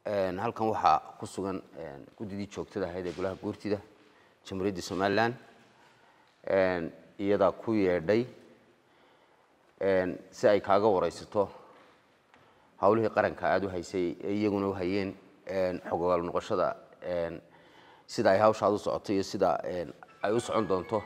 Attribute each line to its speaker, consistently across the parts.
Speaker 1: halkan waxaa ku sugan guddidii joogtada ahayd ee golaha guurtida jamhuuriyadda somalilan iyadaa ku yeedhay si ay kaaga waraysato hawlihii qaranka aada u haysay ee iyaguna u hayeen xogogaal noqoshada sida ay hawshaad u socoto iyo sida ay u socon doonto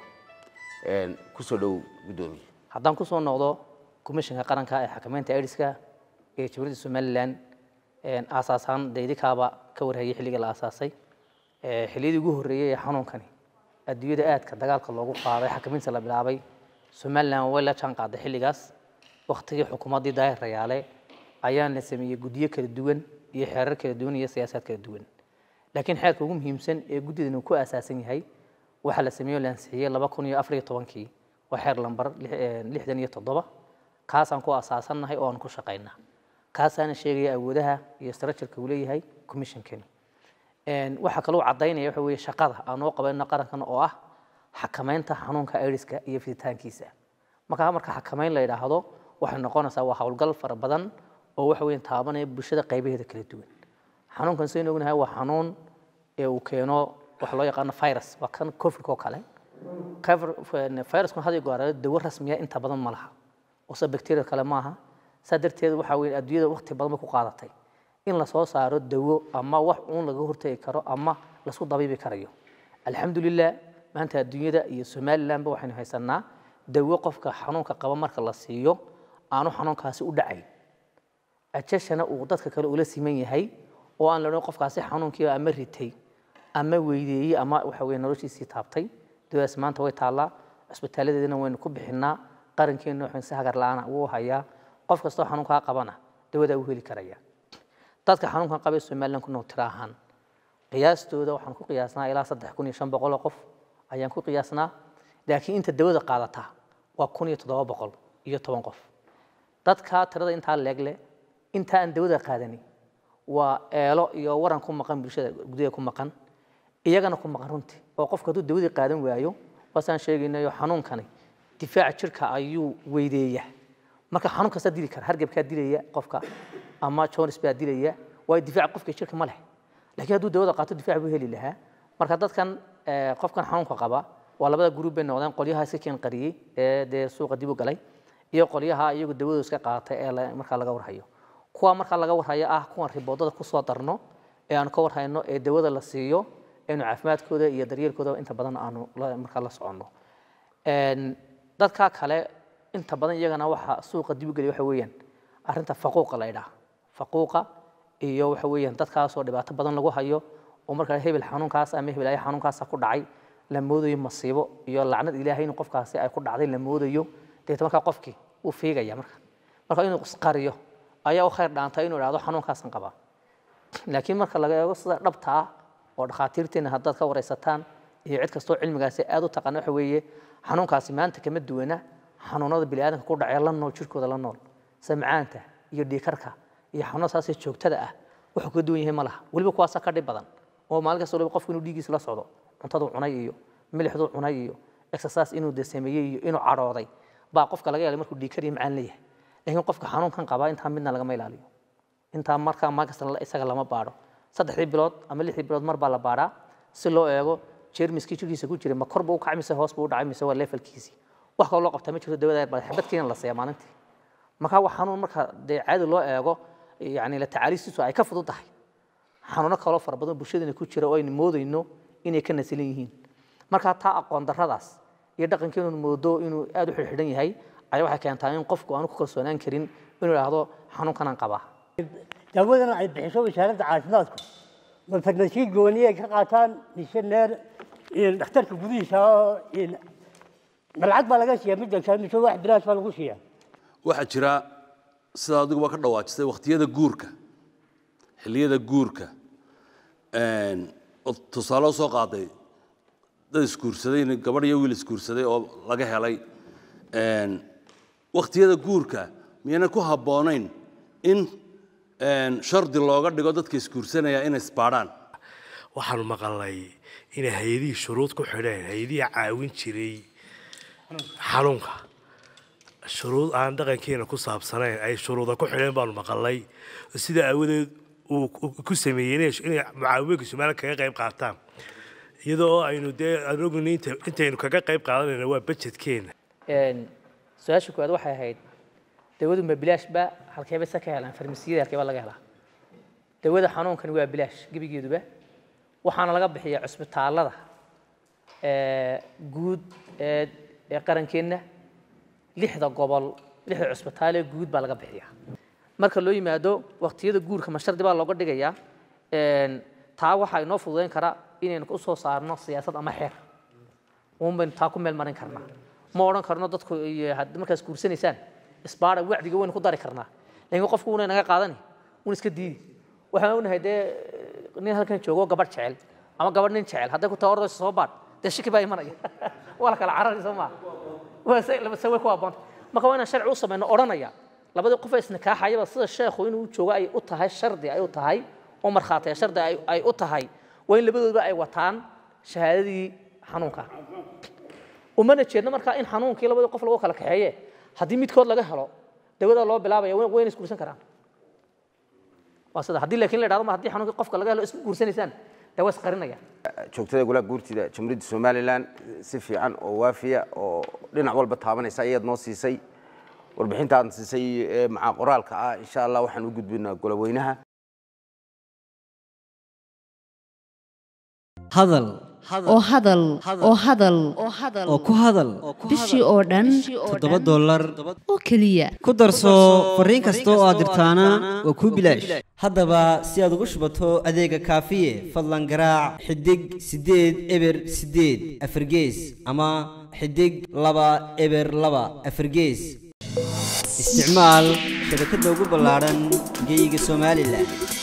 Speaker 1: kusoo dhow guddoomiye
Speaker 2: haddaan kusoo noqdo komishanka qaranka ee xakameynta aidiska ee jamhuuriyadda somalilan aasaasaan dee idinkaaba ka warhayay xilligii la aasaasay xilliyadii ugu horreeyey ee xanuunkani adduunyada aadka dagaalka loogu qaaday xakameynta la bilaabay somalilan way la jaan qaaday xilligaas waktigii xukuumaddii daahir rayaale ayaa la sameeyey guddiyo kala duwan iyo xeerar kala duwan iyo siyaasaad kala duwan laakiin xeerka ugu muhiimsan ee guddidan uu ku aasaasan yahay waxaa la sameeyey oo la ansixiyey laba kun iyo afar iyo tobankii waa xeer lambar lixdan iyo toddoba kaasaan ku asaasannahay oo aan ku shaqaynaa kaasaana sheegaya awoodaha iyo structureka uu leeyahay commissionkani waxaa kaloo caddaynaya waxa weeye shaqada aan oo qabayno qarankan oo ah xakameynta xanuunka aidiska iyo fiditaankiisa markaa marka xakameyn la yidhaahdo waxay noqonaysaa waa howlgal fara badan oo waxa weeye taabanaya bulshada qaybaheeda kala duwan xanuunkan saynu ognahay waa xanuun ee uu keeno waxa loo yaqaano virus waa kan covidka oo kale viruskuna had iyo goor dawo rasmiya inta badan ma laha ose bacteria kale maaha saa darteed waxa weeye adduunyada waqti badan bay ku qaadatay in la soo saaro dawo ama wax uun laga hortagi karo ama lasku dabiibi karayo alxamdulilah maanta adduunyada iyo somalilandba waxaynu haysanaa dawo qofka xanuunka qaba marka la siiyo aanu xanuunkaasi u dhacayn ajashana uu dadka kale ula siman yahay oo aan la odhan qofkaasi xanuunkii ama ritay ama weydeeyey ama waxa weye noloshiisii taabtay dawadaas maanta way taallaa cisbitaaladeedina waynu ku bixinaa qarankeena waxaan si hagar la-aana wuu hayaa qof kastoo xanuunkaa qabana dawadaa u heli karaya dadka xanuunkan qabay somaliland ku nool tiro ahaan qiyaastooda waxaan ku qiyaasnaa ilaa saddex kun iyo shan boqol oo qof ayaan ku qiyaasnaa laakiin inta dawada qaadata waa kun iyo toddoba boqol iyo toban qof dadka tirada intaa leegle inta aan dawada qaadanin waa eelo iyo waran ku maqan bulshada gudaha ku maqan iyagana ku maqan runtii oo qofka hadduu dawadii qaadan waayo waasaan sheegaynayo xanuunkani difaaca jirka ayuu weydeeya marka xanuun kastaa dili kara hargebkaa dilaya qofka ama jones baa dilaya waayo difaaca qofka jirka ma leh laakiin hadduu dawada qaato difaac buu heli lahaa marka dadkan qofkan xanuunka qaba waa labada gruub bay noqdeen qolyaha iska keen qariyey ee dee suuqa dib u galay iyo qolyaha iyagu dawadu iska qaatay ee markaa laga warhayo kuwa markaa laga warhayo ah kuwan riboodada kusoo darno ee aanu ka warhayno ee dawada la siiyo eenu caafimaadkooda iyo daryeelkooda inta badan aanu markaa la soconno dadka kale inta badan iyagana waxa suuqa dib u geliya waxa weeyaan arrinta faquuqa la idhaha faquuqa iyo waxa weeyaan dadkaasoo dhibaato badan lagu hayo oo markaa hebel xanuunkaas ama hebel ay xanuunkaasa ku dhacay la moodayo masiibo iyo lacnad ilaahay in qofkaasi ay ku dhacday la moodayo deeta markaa qofkii wuu fiigaya marka marka inuu isqariyo ayaa u khayr dhaanta inuu idhahdo xanuunkaasan qabaa laakiin marka laga eego sida dhabta ah oo dhakhaatiirteena haddaad ka waraysataan iyo cid kastoo cilmigaasi aad u taqaana waxa weeye xanuunkaasi maanta kama duwana xanuunada biniaadanka ku dhacee la nool jirkooda la nool samcaanta iyo dhiikarka iyo xanuunada saasee joogtada ah wuxuu ka duwan yahay ma laha weliba kuwaasa ka dhib badan oo maalin kasta waliba qofku inuu dhiiggiisa la socdo cuntaduu cunay iyo milixduu cunay iyo exercise inuu de sameeyey iyo inuu cadhooday baa qofka laga yaabay markuu dhiikar iyo macaan leeyahay laakiin qofka xanuunkan qabaa intaa midna lagama ilaaliyo intaa markaa maalin kasta isaga lama baadho saddexdii bilood ama lixdii bilood mar baa la baadhaa si loo eego jeermiskii jirkiisa ku jiray ma kor buu u kacay mise hoos buu u dhacay mise waa levelkiisii wax kaloo loo qabtaa ma jirto dawada baa xabadkiina la siiya maalintii marka waa xanuun marka dee caadi loo eego yani la tacaalistiisu ay ka fudud tahay xanuuno kaloo fara badan bulshadana ku jira oo aynu moodayno inay ka nasilan yihiin marka taa aqoon darradaas iyo dhaqankeenu moodo inuu aad u xidhxidhan yahay ayaa waxay keentaa in qofku aanu ku kalsoonaan karin inuu idhaahdo xanuunkanaan qabaa
Speaker 3: daawadan ay bixiso wasaaradda caafimaadku ma farmasiin gooni ay ka qaataan mise neer dhakhtarka gudihiisa malcad baa laga siiyaa mid degsaa mise wax bilaash baa lagu siiyaa
Speaker 4: waxaa jira sidaa adiguba ka dhawaajisay wakhtiyada guurka xilliyada guurka tusaale soo qaaday dad isguursaday gabadh iyo wiil isguursaday oo laga helay wakhtiyada guurka miyayna ku habboonayn in shardi looga dhigo dadka isguursanaya inay isbaadhaan
Speaker 5: waxaanu maqalnay inay hay-adihii shuruud ku xidheen hay-adihii caawin jiray xanuunka shuruud aan dhaqankeena ku saabsanayn ay shuruuda ku xidheen baanu maqalnay sida aawadeed uu ku- ku sameeyey inay inay mucaawimooyinka somaliland kaga qayb qaataan iyadoo aynu dee aan ogni inta intaynu kaga qayb qaadanayna waa budgetkeena
Speaker 2: Een, su-aasha koowaad waxay ahayd dawadu ma bilaash ba halkeeba se ka helaan farmasiyada halkeeba laga helaa dawada xanuunkani waa bilaash gebigeeduba waxaana laga bixiyaa cusbitaalada ee, guud ee ee qarankeenna lixda gobol lixda cusbitaal ee guud baa laga bixiyaa marka loo yimaado waqtiyada guurka ma shardi baa looga dhigayaa Een, taa waxaa inoo fududeyn kara inaynu u soo saarno siyaasad ama xeer uun baynu taa ku meel marin karnaa ma odhan karno dadku iyo had- markaas guursanaysaan isbaara wacdiga waynu ku dari karnaa laakiin qofku una naga qaadani un iska diidi waxaan ognahay dee nin halkan joogo gabadh jecel ama gabadh nin jecel hadday ku tahay ordayso soo baadh dee shaki baa imanaya waa la kala carari soo maa waa se laba se way ku habboonta marka waa inaan sharci u samayno odhanaya labadii qof ee isnikaaxayaba sida sheekhu inuu joogo ay u tahay shardi ay u tahay oo markhaatiya shardi ay- ay u tahay waa in labadooduba ay wataan shahaadadii xanuunka umana jeedno markaa in xanuunkii labadii qof lagu kala kaxeeye haddii midkood laga helo dawada loo bilaabaya way- wayna isguursan karaan waa sida haddii laakiin la idhahdo ma haddii xanuunkii qofka laga helo isku guursanaysaan dee waa isqarinaya
Speaker 1: joogtada golaha guurtida jamhuuriyadda somalilan si fiican oo waafiya oo dhinac walba taabanaysa ayaad noo siisay warbixinta aad siisay ee macaa qoraalka ah insha allah waxaan u gudbinaa goloweynaha
Speaker 6: hadal
Speaker 7: oo hadal oo hadal
Speaker 6: oo ku hadal
Speaker 7: bishii oo dhan
Speaker 6: toddoba dollar
Speaker 7: oo keliya
Speaker 6: ku darso fariin kasta oo aad dirtaana waa kuu bilaash haddaba si aad ugu shubato adeega kaafiye fadlan garaac xidig siddeed eber siddeed afargees ama xidig laba eber laba afargees isticmaal shabakadda ugu ballaaran geyga somalilan